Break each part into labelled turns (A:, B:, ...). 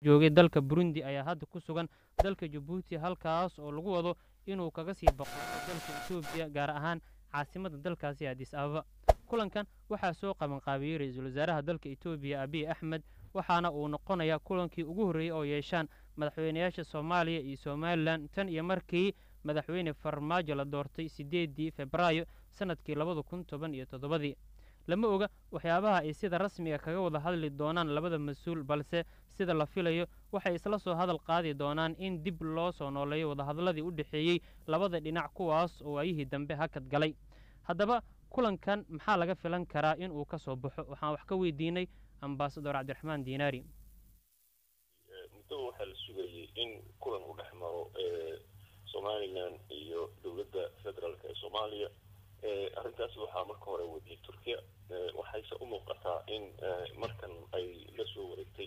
A: joogay dalka burundi ayaa hadda ku sugan dalka jabuuti halkaas oo lagu wado inuu kaga sii boqo dalka etoobiya gaar ahaan caasimada dalkaasi adis ababa kulankan waxaa soo qabanqaabiyey ra-iisul wasaaraha dalka etoobiya abiy axmed waxaana uu noqonayaa kulankii ugu horreeyey oo yeeshaan madaxweynayaasha soomaaliya iyo somalilan tan iyo markii madaxweyne farmaajo la doortay siddeedii febraayo sannadkii labada kun toban iyo toddobadii lama oga waxyaabaha ay sida rasmiga kaga wada hadli doonaan labada mas-uul balse sida la filayo waxay isla soo hadal qaadi doonaan in dib loo soo nooleeyo wadahadalladii u dhexeeyey labada dhinac kuwaas oo waayihii dambe hakad galay haddaba kulankan maxaa laga filan karaa in uu ka soo baxo waxaan wax ka weydiinay ambasador cabdiraxmaan diinaari
B: muddaba waxaa la sugayay in kulan u dhex maro somalilan iyo dowladda federaalk ee soomaaliya arrintaasi waxaa marka hore wadiyay turkiya waxayse u muuqataa in markan ay la soo wareegtay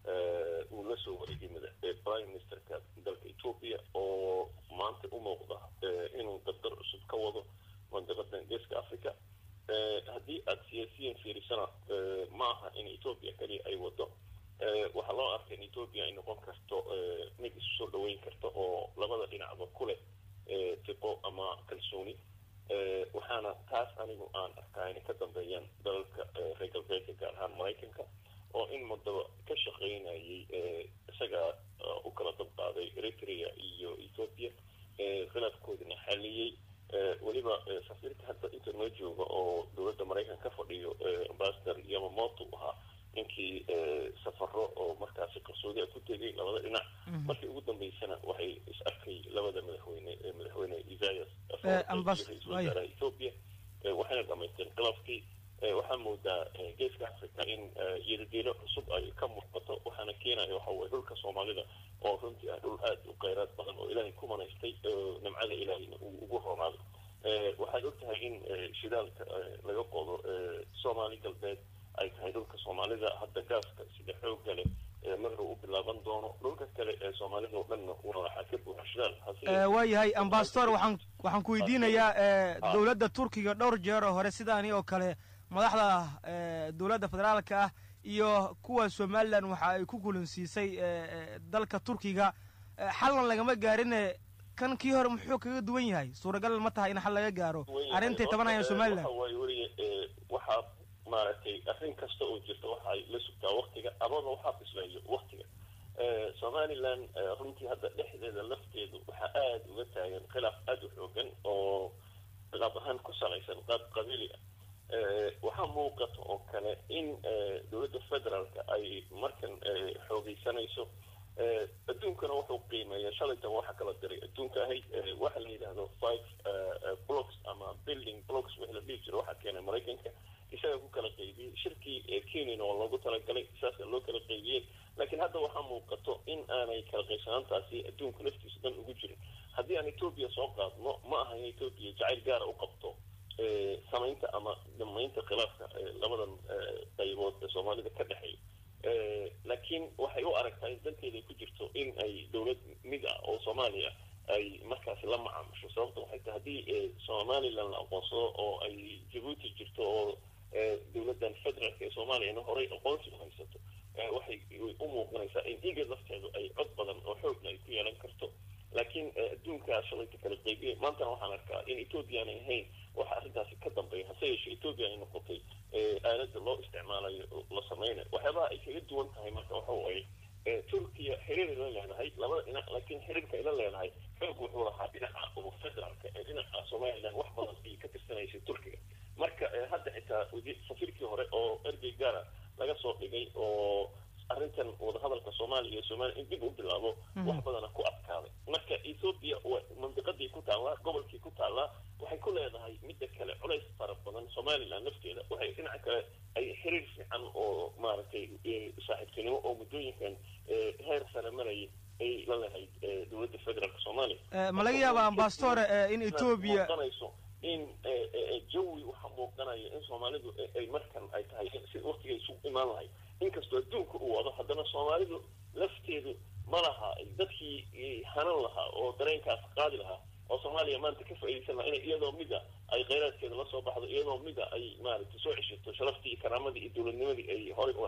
B: uu la soo wareegay prime ministerka dalka etoobiya oo maanta u muuqda inuu dardar cusub ka wado mandiqadan geeska africa haddii aada siyaasiyan fiirisana ma aha in etoobiya kaliya ay wado waxaa loo arkay in etoobiya ay noqon karto mid isu soo dhaweyn karta oo labada dhinacba ku leh tiqo ama kalsooni waxaana taas anigu aan arkaa inay ka dambeeyaan dalalka reer galbeedka gaar ahaan maraykanka oo in muddaba ka shaqaynayay isagaa u kala dabqaaday eritrea iyo ethoopia khilaafkoodina xaliyey weliba safiirka hadda inta noo jooga oo dowladda maraykanka ka fadhiyo ambasador yamamoto ahaa ninkii safaro oo markaasi qarsoodi a ku tegay labada dhinac markii ugu dambeysana waxay is arkay labada madaxweyne madaxweyne isaias ra-isul wasaaraha ethoopia waxayna dhamaysteen khilaafkii waxaa moodaa geeska africa in yiridiilo cusub ay ka muuqato waxaana keenaya waxa weye dhulka soomaalida oo runtii ah dhul aada u kheyraad badan oo ilaahay ku manaystay nimcada ilaahayna uu ugu roonaado waxaad og tahay in shidaalka laga qodo soomaali galbeed ay tahay dhulka soomaalida hadda gaaska sida xoogga leh magaru u bilaaban doono dhulka kale ee soomaalida oo dhanna waxaa ka buuxa shidaal
C: waayahay ambasador waxaan waxaan ku weydiinayaa dowladda turkiga dhowr jeer oo hore sidaani oo kale madaxda dowladda federaalka ah iyo kuwa somalilan waxa ay ku kulansiisay dalka turkiga xallan lagama gaarine kan kii hore muxuu kaga duwan yahay suuragal ma tahay in xal laga gaaro arrintay tabanayaan somalilan
B: waxaa maaragtay arrin kasta oo jirta waxay la sugtaa waktiga amaba waxaa bisleeyo waktiga somalilan runtii hadda dhexdeeda lafteedu waxaa aada uga taagan khilaaf aada u xoogan oo qaab ahaan ku salaysan qaab qabiili ah waxaa muuqata oo kale in dowladda federaalka ay markan xoogeysanayso adduunkana wuxuu qiimeeya shalaytan waxa kala diray adduunka ahayd waxa la yidhaahdo five blocks ama building blocks wixii la dhihi jiro waxaa keenay maraykanka isaga ku kala qaybiyey shirkii kenyana oo loogu talagalay saasa loo kala qaybiyey laakiin hadda waxaa muuqato in aanay kala qaybsanaantaasi adduunka laftiisa dhan ugu jirin haddii aan etoobiya soo qaadno ma aha in etoobiya jacayl gaara u qabto samaynta ama damaynta khilaafka labadan qaybood ee soomaalida ka dhexeeya laakiin waxay u aragtaa in danteeda ay ku jirto in ay dowlad mid ah oo soomaaliya ay markaasi la macaamusho sababta waxay tahay haddii somalilan la aqoonsado oo ay jabuuti jirto oo dowladdan federaalka ee soomaaliyana horey aqoonsi u haysato waxay u muuqanaysaa in igad lafteedu ay cod badan oo xoogna ay ku yeelan karto laakiin adduunkaa shalayta kala qaybiyay maantana waxaan arkaa in etoobiya aanay ahayn waxa arrintaasi ka dambeeya hase yeeshee etoobiya ay noqotay aaladda loo isticmaalayo la sameynayo waxyaabaha ay kaga duwan tahay marka waxa waaye turkiya xiriir ila leedahay labada dhinac laakiin xiriirka ila leedahay xoog wuxuu lahaa dhinaca oo federaalka ee dhinaca somalilan wax badan ayay ka tirsanaysay turkiga marka hadda xitaa safiirkii hore oo ergey gaara laga soo dhigay oo arrintan wadahadalka soomaaliya iyo somaliya in dib u bilaabo wax badana ku adkaaday marka ethoopia mandiqadii ku taallaa gobolkii ku taallaa waxay ku leedahay midda kale culays fara badan somalilan lafteeda waxay dhinaca kale ay xiriir fiican oo maaragtay saaxiibtinimo oo muddooyinkan heer sare marayay ay la leedahay dowladda federaalka soomaaliya
C: ma laga yaaba ambassadore in etoobiya
B: in jawi waxaa muuqanaya in soomaalidu ay markan ay tahay si waktigay isugu imaan lahayd inkastoo adduunka uu wado haddana soomaalidu lafteedu ma laha dadkii hanan lahaa oo dareenkaas qaadi lahaa oo soomaaliya maanta ka faa'iidaysan lahaa in iyadoo mida ay kheyraadkeeda la soo baxdo iyadoo mida ay maaragtay soo ceshato sharaftii iyo karaamadii iyo dowladnimadii ay horey u lahayd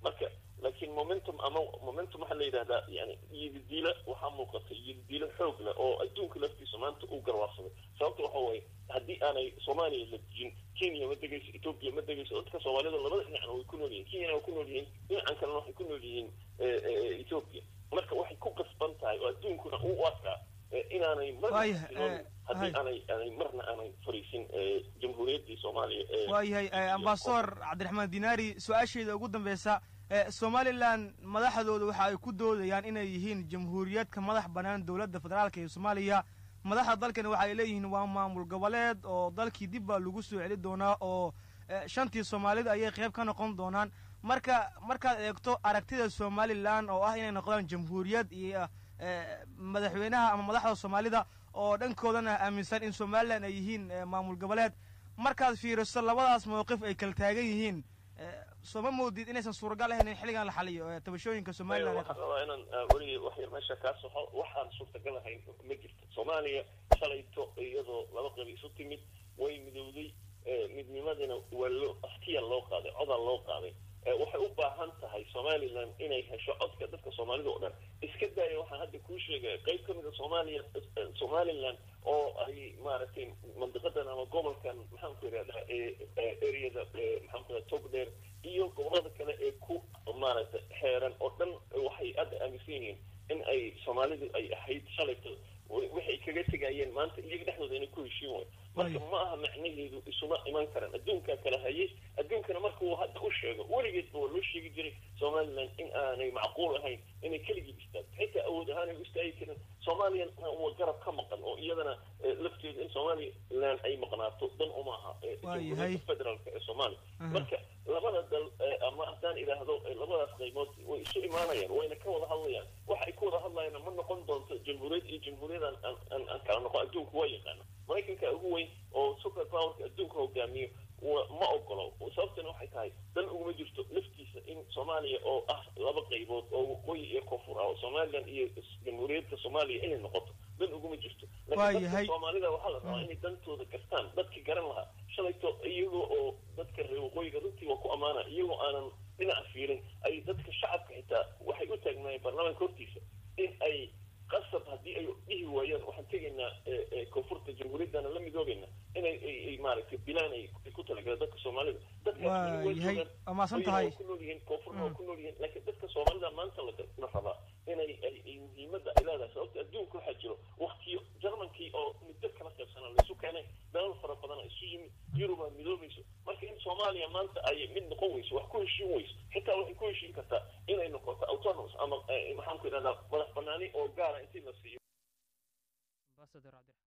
B: marka laakiin momentum ama momentum waxaa la yidhahdaa yani yididiila waxaa muuqata yididiilo xoog leh oo adduunka laftiisa maanta uu garwaarsaday sababta waxa waaye haddii aanay soomaaliya la dejin kenya ma degayso etoobiya ma degayso dadka soomaalida labada dhinacna way ku nool yihiin kenyana way ku nool yihiin dhinacan kalena waxay ku nool yihiin etoobiya marka waxay ku qasban tahay oo adduunkuna uu u arkaa inaanay marna haddii aanay aanay marna aanay fariisin jamhuuriyaddii soomaaliya
C: waayahay ambasador cabdiraxmaan dinaari su-aasheeda ugu dambeysa somalilan madaxdooda waxa ay ku doodayaan inay yihiin jamhuuriyad ka madax bannaan dowladda federaalka ee soomaaliya madaxda dalkani waxa ay leeyihiin waa maamul goboleed oo dalkii dib baa lagu soo celi doonaa oo shantii soomaalida ayay qayb ka noqon doonaan marka markaad eegto aragtida somalilan oo ah inay noqdaan jamhuuriyad iyo madaxweynaha ama madaxda soomaalida oo dhankoodana aaminsan in somalilan ay yihiin maamul goboleed markaad fiiriso labadaas mawqif ay kala taagan yihiin sooma moodid inaysan suuragal ahayn in xilligan la xaliyo tabashooyinka somalilan
B: waxaan rabaa inaan weligii wax yar meesha kaa soxo waxaan suurtagal ahayn ma jirto soomaaliya shalayto iyadoo laba qabi isu timid way midowday midnimadina waa loo aftiya loo qaaday codaa loo qaaday waxay u baahan tahay somalilan inay hesho codka dadka soomaalida oo dhan iska daaya waxaan hadda kuu sheegaya qayb ka mid a soomaaliya somalilan oo ay maaragtay mandiqadan ama gobolkan maxaan ku yidhahdaa areada maxaan ku yidhahda togdheer iyo gobolada kale ee ku maaragtay xeeran oo dhan waxay hadda aaminsan yihiin in ay soomaalidu ay ahayd shalayto waxay kaga tegayeen maanta iyaga dhexdooda inay ku heshiin waayo marka ma aha macnaheedu isuma iman karaan adduunkaa kala hayay adduunkana marka uu hadda u sheego weligeedba waa loo sheegi jiray somalilan in aanay macquul ahayn inay keligii istaagto xitaa awood ahaanay u istaagi karin soomaaliya waa garab ka maqan oo iyadana lafteeda in somalilan ay maqnaato dan uma aha jamhuuriyadda federaalka ee soomaaliya marka labada dal ama haddaan idhaahdo labadaas qaybood way isu imaanayaan wayna ka wada hadlayaan waxa ay ku wada hadlayaan ma noqon doonto jamhuuriyad iyo jamhuuriyad aan aan kala noqon adduunka waa yaqaana maraykanka ugu weyn oo super powerka adduunka hogaamiyo ma ogolo sababtana waxay tahay dan uguma jirto laftiisa in soomaaliya oo ah laba qaybood oo waqooyi iyo koonfur ah oo somalilan iyo jamhuuriyadda soomaaliya inay noqoto dan uguma jirto laakiin dadka soomaalida waxaa la rabaa inay dantooda gartaan dadkii garan lahaa shalayto iyagoo oo dadka reer waqooyiga runtii waa ku ammaana iyagoo aanan dhinaca fiirin ay dadka shacabka xitaa waxay u taagnaayeen baarlamaanka hortiisa in ay qasab haddii ay dhihi waayaan waxaan tegaynaa koonfurta jamhuuriyaddana la midoobayna inay ay maaragtay bilaan ay ku talagaleen dadka soomaalida
C: waayahay waa maasan tahay
B: ku nool yihiin koonfurna waa ku nool yihiin laakiin dadka soomaalida maanta la rabaa inay ay muhiimadda ay leedahay sababta adduunka waxaa jiro waktiyo jarmankii oo muddo kala qaybsanaa laisu keenay dalal fara badana isu yimid yuruba midoobayso marka in soomaaliya maanta ay mid noqon weyso wax ku heshiin weyso xitaa waxay ku heshiin kartaa inay noqoto autonomous ama maxaan ku idhahdaa madax banaani oo gaara intii la siiyo